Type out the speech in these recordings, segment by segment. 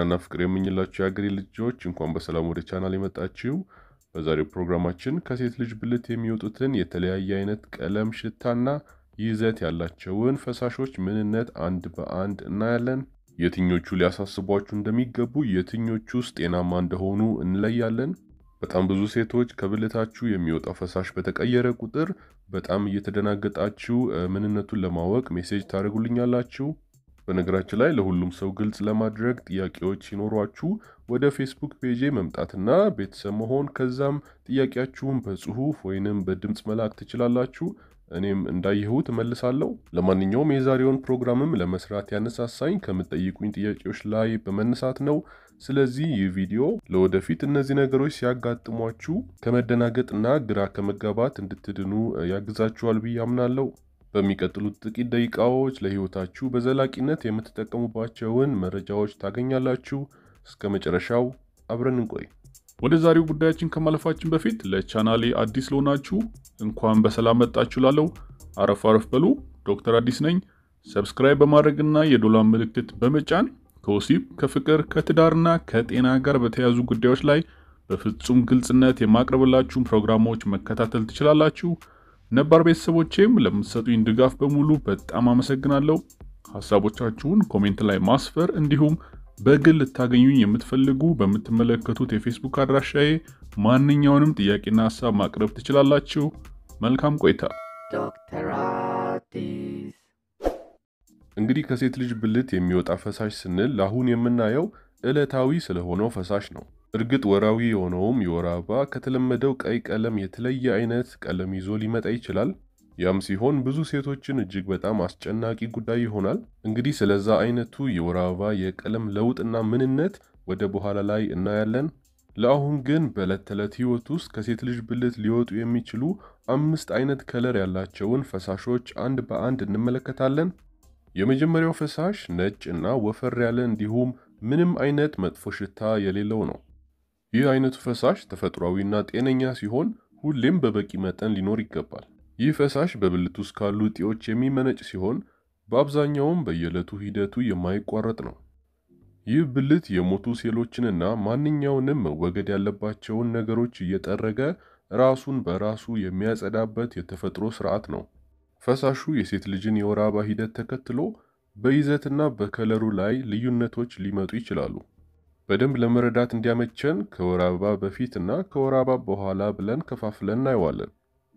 ጤናና ፍቅር የምኝላችሁ የአገሬ ልጆች እንኳን በሰላም ወደ ቻናል የመጣችው። በዛሬው ፕሮግራማችን ከሴት ልጅ ብልት የሚወጡትን የተለያየ አይነት ቀለም፣ ሽታና ይዘት ያላቸውን ፈሳሾች ምንነት አንድ በአንድ እናያለን። የትኞቹ ሊያሳስቧችሁ እንደሚገቡ፣ የትኞቹስ ጤናማ እንደሆኑ እንለያለን። በጣም ብዙ ሴቶች ከብልታችሁ የሚወጣው ፈሳሽ በተቀየረ ቁጥር በጣም እየተደናገጣችሁ ምንነቱን ለማወቅ ሜሴጅ ታደርጉልኛላችሁ። በነገራችን ላይ ለሁሉም ሰው ግልጽ ለማድረግ ጥያቄዎች ሲኖሯችሁ ወደ ፌስቡክ ፔጄ መምጣትና ቤተሰብ መሆን ከዛም ጥያቄያችሁን በጽሁፍ ወይንም በድምፅ መላክ ትችላላችሁ። እኔም እንዳየሁት እመልሳለሁ። ለማንኛውም የዛሬውን ፕሮግራምም ለመስራት ያነሳሳኝ ከምትጠይቁኝ ጥያቄዎች ላይ በመነሳት ነው። ስለዚህ ይህ ቪዲዮ ለወደፊት እነዚህ ነገሮች ሲያጋጥሟችሁ ከመደናገጥና ግራ ከመጋባት እንድትድኑ ያግዛችኋል ብዬ አምናለሁ። በሚቀጥሉት ጥቂት ደቂቃዎች ለህይወታችሁ በዘላቂነት የምትጠቀሙባቸውን መረጃዎች ታገኛላችሁ። እስከ መጨረሻው አብረን እንቆይ። ወደ ዛሬው ጉዳያችን ከማለፋችን በፊት ለቻናሌ አዲስ ለሆናችሁ እንኳን በሰላም መጣችሁ ላለው አረፍ አረፍ በሉ። ዶክተር አዲስ ነኝ። ሰብስክራይብ በማድረግና የዶላር ምልክት በመጫን ከወሲብ ከፍቅር ከትዳርና ከጤና ጋር በተያያዙ ጉዳዮች ላይ በፍጹም ግልጽነት የማቅረብላችሁን ፕሮግራሞች መከታተል ትችላላችሁ። ነባር ቤተሰቦቼም ለምትሰጡኝ ድጋፍ በሙሉ በጣም አመሰግናለሁ። ሀሳቦቻችሁን ኮሜንት ላይ ማስፈር እንዲሁም በግል ልታገኙኝ የምትፈልጉ በምትመለከቱት የፌስቡክ አድራሻዬ ማንኛውንም ጥያቄና ሀሳብ ማቅረብ ትችላላችሁ። መልካም ቆይታ። ዶክተር አዲስ እንግዲህ ከሴት ልጅ ብልት የሚወጣ ፈሳሽ ስንል ለአሁን የምናየው ዕለታዊ ስለሆነው ፈሳሽ ነው። እርግጥ ወራዊ የሆነውም የወር አበባ ከተለመደው ቀይ ቀለም የተለየ አይነት ቀለም ይዞ ሊመጣ ይችላል። ያም ሲሆን ብዙ ሴቶችን እጅግ በጣም አስጨናቂ ጉዳይ ይሆናል። እንግዲህ ስለዛ አይነቱ የወር አበባ የቀለም ለውጥና ምንነት ወደ በኋላ ላይ እናያለን። ለአሁን ግን በዕለት ተዕለት ህይወት ውስጥ ከሴት ልጅ ብልት ሊወጡ የሚችሉ አምስት አይነት ከለር ያላቸውን ፈሳሾች አንድ በአንድ እንመለከታለን። የመጀመሪያው ፈሳሽ ነጭ እና ወፈር ያለ እንዲሁም ምንም አይነት መጥፎ ሽታ የሌለው ነው። ይህ አይነቱ ፈሳሽ ተፈጥሯዊና ጤነኛ ሲሆን ሁሌም በበቂ መጠን ሊኖር ይገባል። ይህ ፈሳሽ በብልት ውስጥ ካሉ እጢዎች የሚመነጭ ሲሆን በአብዛኛውም በየዕለቱ ሂደቱ የማይቋረጥ ነው። ይህ ብልት የሞቱ ሴሎችንና ማንኛውንም መወገድ ያለባቸውን ነገሮች እየጠረገ ራሱን በራሱ የሚያጸዳበት የተፈጥሮ ስርዓት ነው። ፈሳሹ የሴት ልጅን የወር አበባ ሂደት ተከትሎ በይዘትና በከለሩ ላይ ልዩነቶች ሊመጡ ይችላሉ። በደንብ ለመረዳት እንዲያመቸን ከወር አበባ በፊት እና ከወር አበባ በኋላ ብለን ከፋፍለን እናየዋለን።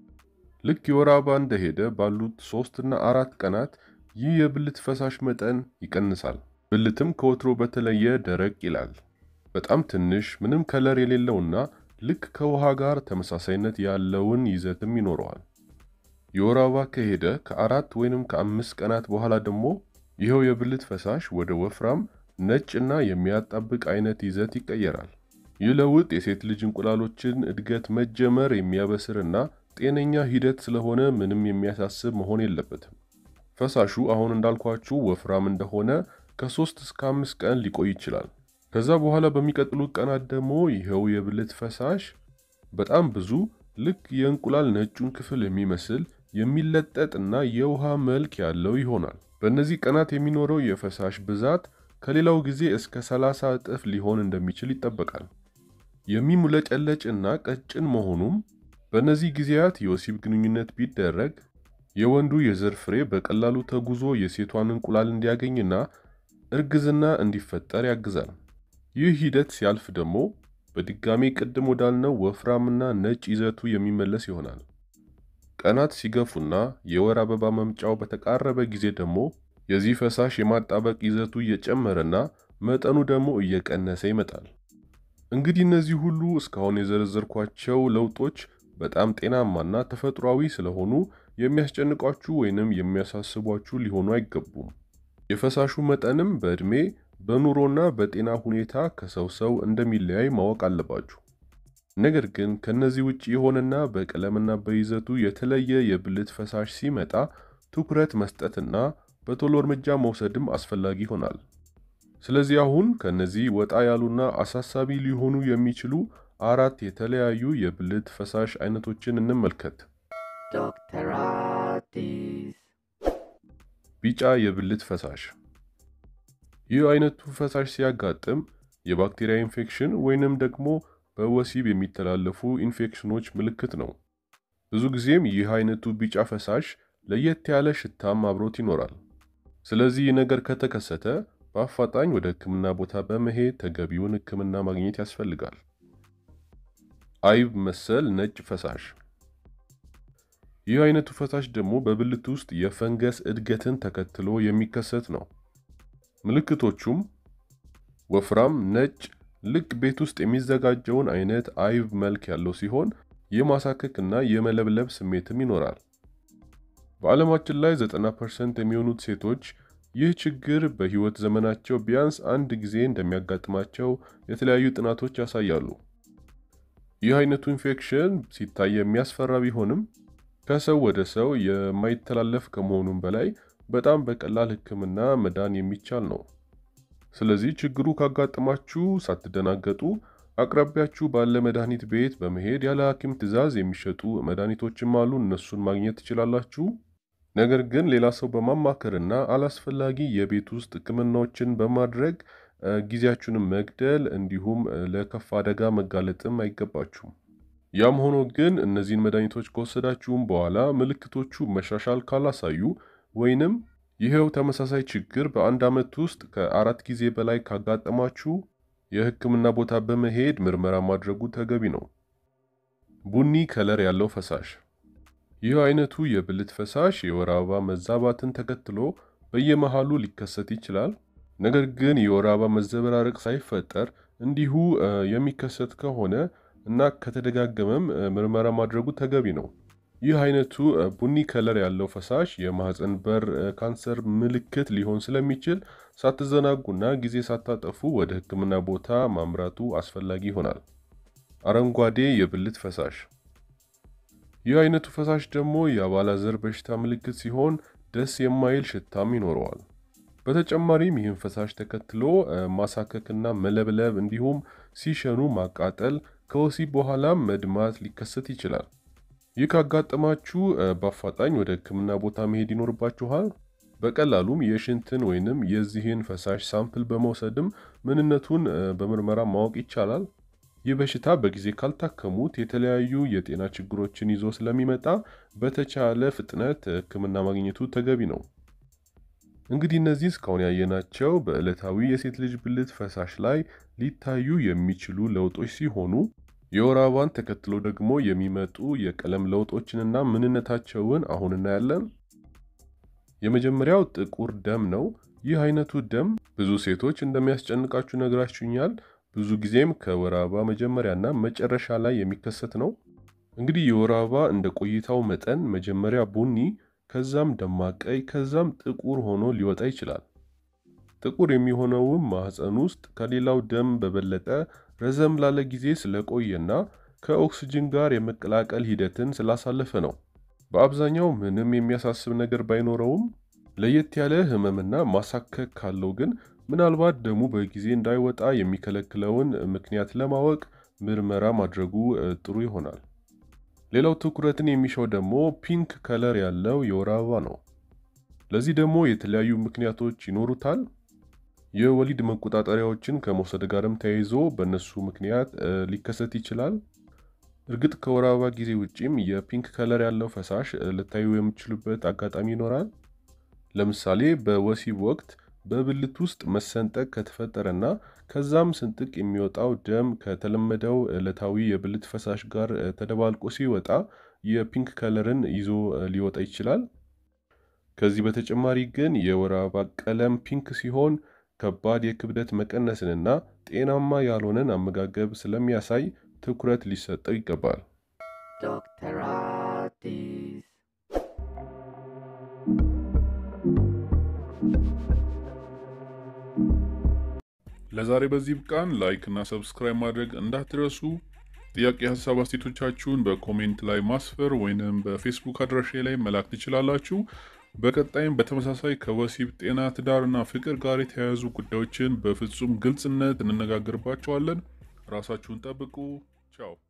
ልክ የወር አበባ እንደሄደ ባሉት ሶስት እና አራት ቀናት ይህ የብልት ፈሳሽ መጠን ይቀንሳል። ብልትም ከወትሮ በተለየ ደረቅ ይላል። በጣም ትንሽ ምንም ከለር የሌለውና ልክ ከውሃ ጋር ተመሳሳይነት ያለውን ይዘትም ይኖረዋል። የወር አበባ ከሄደ ከአራት ወይንም ከአምስት ቀናት በኋላ ደግሞ ይኸው የብልት ፈሳሽ ወደ ወፍራም ነጭ እና የሚያጣብቅ አይነት ይዘት ይቀየራል። ይህ ለውጥ የሴት ልጅ እንቁላሎችን እድገት መጀመር የሚያበስርና ጤነኛ ሂደት ስለሆነ ምንም የሚያሳስብ መሆን የለበትም። ፈሳሹ አሁን እንዳልኳችሁ ወፍራም እንደሆነ ከሶስት እስከ አምስት ቀን ሊቆይ ይችላል። ከዛ በኋላ በሚቀጥሉት ቀናት ደግሞ ይኸው የብልት ፈሳሽ በጣም ብዙ ልክ የእንቁላል ነጩን ክፍል የሚመስል የሚለጠጥ እና የውሃ መልክ ያለው ይሆናል። በእነዚህ ቀናት የሚኖረው የፈሳሽ ብዛት ከሌላው ጊዜ እስከ 30 እጥፍ ሊሆን እንደሚችል ይጠበቃል። የሚሙለጨለጭ እና ቀጭን መሆኑም በእነዚህ ጊዜያት የወሲብ ግንኙነት ቢደረግ የወንዱ የዘር ፍሬ በቀላሉ ተጉዞ የሴቷን እንቁላል እንዲያገኝና እርግዝና እንዲፈጠር ያግዛል። ይህ ሂደት ሲያልፍ ደግሞ በድጋሚ ቅድም ወዳልነው ወፍራምና ነጭ ይዘቱ የሚመለስ ይሆናል። ቀናት ሲገፉና የወር አበባ መምጫው በተቃረበ ጊዜ ደግሞ የዚህ ፈሳሽ የማጣበቅ ይዘቱ እየጨመረና መጠኑ ደግሞ እየቀነሰ ይመጣል። እንግዲህ እነዚህ ሁሉ እስካሁን የዘረዘርኳቸው ለውጦች በጣም ጤናማና ተፈጥሯዊ ስለሆኑ የሚያስጨንቋችሁ ወይንም የሚያሳስቧችሁ ሊሆኑ አይገቡም። የፈሳሹ መጠንም በዕድሜ በኑሮና በጤና ሁኔታ ከሰው ሰው እንደሚለያይ ማወቅ አለባችሁ። ነገር ግን ከነዚህ ውጭ የሆነና በቀለምና በይዘቱ የተለየ የብልት ፈሳሽ ሲመጣ ትኩረት መስጠትና በቶሎ እርምጃ መውሰድም አስፈላጊ ይሆናል። ስለዚህ አሁን ከነዚህ ወጣ ያሉና አሳሳቢ ሊሆኑ የሚችሉ አራት የተለያዩ የብልት ፈሳሽ አይነቶችን እንመልከት። ዶክተር አዲስ ቢጫ የብልት ፈሳሽ። ይህ አይነቱ ፈሳሽ ሲያጋጥም የባክቴሪያ ኢንፌክሽን ወይንም ደግሞ በወሲብ የሚተላለፉ ኢንፌክሽኖች ምልክት ነው። ብዙ ጊዜም ይህ አይነቱ ቢጫ ፈሳሽ ለየት ያለ ሽታም አብሮት ይኖራል። ስለዚህ ይህ ነገር ከተከሰተ በአፋጣኝ ወደ ሕክምና ቦታ በመሄድ ተገቢውን ሕክምና ማግኘት ያስፈልጋል። አይብ መሰል ነጭ ፈሳሽ። ይህ አይነቱ ፈሳሽ ደግሞ በብልት ውስጥ የፈንገስ እድገትን ተከትሎ የሚከሰት ነው። ምልክቶቹም ወፍራም ነጭ ልክ ቤት ውስጥ የሚዘጋጀውን አይነት አይብ መልክ ያለው ሲሆን የማሳከክ እና የመለብለብ ስሜትም ይኖራል። በዓለማችን ላይ 90% የሚሆኑት ሴቶች ይህ ችግር በህይወት ዘመናቸው ቢያንስ አንድ ጊዜ እንደሚያጋጥማቸው የተለያዩ ጥናቶች ያሳያሉ። ይህ አይነቱ ኢንፌክሽን ሲታይ የሚያስፈራ ቢሆንም ከሰው ወደ ሰው የማይተላለፍ ከመሆኑም በላይ በጣም በቀላል ሕክምና መዳን የሚቻል ነው። ስለዚህ ችግሩ ካጋጠማችሁ ሳትደናገጡ አቅራቢያችሁ ባለ መድኃኒት ቤት በመሄድ ያለ ሐኪም ትዕዛዝ የሚሸጡ መድኃኒቶችም አሉ። እነሱን ማግኘት ትችላላችሁ። ነገር ግን ሌላ ሰው በማማከርና አላስፈላጊ የቤት ውስጥ ሕክምናዎችን በማድረግ ጊዜያችሁንም መግደል እንዲሁም ለከፋ አደጋ መጋለጥም አይገባችሁም። ያም ሆኖ ግን እነዚህን መድኃኒቶች ከወሰዳችሁም በኋላ ምልክቶቹ መሻሻል ካላሳዩ ወይንም ይኸው ተመሳሳይ ችግር በአንድ ዓመት ውስጥ ከአራት ጊዜ በላይ ካጋጠማችሁ የህክምና ቦታ በመሄድ ምርመራ ማድረጉ ተገቢ ነው። ቡኒ ከለር ያለው ፈሳሽ። ይህ አይነቱ የብልት ፈሳሽ የወር አበባ መዛባትን ተከትሎ በየመሃሉ ሊከሰት ይችላል። ነገር ግን የወር አበባ መዘበራረቅ ሳይፈጠር እንዲሁ የሚከሰት ከሆነ እና ከተደጋገመም ምርመራ ማድረጉ ተገቢ ነው። ይህ አይነቱ ቡኒ ከለር ያለው ፈሳሽ የማህፀን በር ካንሰር ምልክት ሊሆን ስለሚችል ሳትዘናጉና ጊዜ ሳታጠፉ ወደ ህክምና ቦታ ማምራቱ አስፈላጊ ይሆናል። አረንጓዴ የብልት ፈሳሽ። ይህ አይነቱ ፈሳሽ ደግሞ የአባላዘር በሽታ ምልክት ሲሆን ደስ የማይል ሽታም ይኖረዋል። በተጨማሪም ይህን ፈሳሽ ተከትሎ ማሳከክና መለብለብ እንዲሁም ሲሸኑ ማቃጠል፣ ከወሲብ በኋላም መድማት ሊከሰት ይችላል። ይህ ካጋጠማችሁ በአፋጣኝ ወደ ህክምና ቦታ መሄድ ይኖርባችኋል። በቀላሉም የሽንትን ወይንም የዚህን ፈሳሽ ሳምፕል በመውሰድም ምንነቱን በምርመራ ማወቅ ይቻላል። ይህ በሽታ በጊዜ ካልታከሙት የተለያዩ የጤና ችግሮችን ይዞ ስለሚመጣ በተቻለ ፍጥነት ህክምና ማግኘቱ ተገቢ ነው። እንግዲህ እነዚህ እስካሁን ያየናቸው በዕለታዊ የሴት ልጅ ብልት ፈሳሽ ላይ ሊታዩ የሚችሉ ለውጦች ሲሆኑ የወር አበባን ተከትሎ ደግሞ የሚመጡ የቀለም ለውጦችንና ምንነታቸውን አሁን እናያለን። የመጀመሪያው ጥቁር ደም ነው። ይህ አይነቱ ደም ብዙ ሴቶች እንደሚያስጨንቃችሁ ነግራችሁኛል። ብዙ ጊዜም ከወር አበባ መጀመሪያና መጨረሻ ላይ የሚከሰት ነው። እንግዲህ የወር አበባ እንደ ቆይታው መጠን መጀመሪያ ቡኒ፣ ከዛም ደማቅ ቀይ፣ ከዛም ጥቁር ሆኖ ሊወጣ ይችላል። ጥቁር የሚሆነውም ማህፀን ውስጥ ከሌላው ደም በበለጠ ረዘም ላለ ጊዜ ስለቆየና ከኦክስጅን ጋር የመቀላቀል ሂደትን ስላሳለፈ ነው። በአብዛኛው ምንም የሚያሳስብ ነገር ባይኖረውም ለየት ያለ ህመምና ማሳከክ ካለው ግን ምናልባት ደሙ በጊዜ እንዳይወጣ የሚከለክለውን ምክንያት ለማወቅ ምርመራ ማድረጉ ጥሩ ይሆናል። ሌላው ትኩረትን የሚሻው ደግሞ ፒንክ ከለር ያለው የወር አበባ ነው። ለዚህ ደግሞ የተለያዩ ምክንያቶች ይኖሩታል። የወሊድ መቆጣጠሪያዎችን ከመውሰድ ጋርም ተያይዞ በእነሱ ምክንያት ሊከሰት ይችላል። እርግጥ ከወር አበባ ጊዜ ውጪም የፒንክ ከለር ያለው ፈሳሽ ልታዩ የምችሉበት አጋጣሚ ይኖራል። ለምሳሌ በወሲብ ወቅት በብልት ውስጥ መሰንጠቅ ከተፈጠረና ከዛም ስንጥቅ የሚወጣው ደም ከተለመደው ዕለታዊ የብልት ፈሳሽ ጋር ተደባልቆ ሲወጣ የፒንክ ከለርን ይዞ ሊወጣ ይችላል። ከዚህ በተጨማሪ ግን የወር አበባ ቀለም ፒንክ ሲሆን ከባድ የክብደት መቀነስንና ጤናማ ያልሆነን አመጋገብ ስለሚያሳይ ትኩረት ሊሰጠው ይገባል። Dr. Artis. ለዛሬ በዚህ ብቃን። ላይክ እና ሰብስክራይብ ማድረግ እንዳትረሱ። ጥያቄ፣ ሀሳብ አስተያየቶቻችሁን በኮሜንት ላይ ማስፈር ወይንም በፌስቡክ አድራሻ ላይ መላክ ትችላላችሁ። በቀጣይም በተመሳሳይ ከወሲብ ጤና፣ ትዳርና ፍቅር ጋር የተያያዙ ጉዳዮችን በፍጹም ግልጽነት እንነጋገርባቸዋለን። ራሳችሁን ጠብቁ። ቻው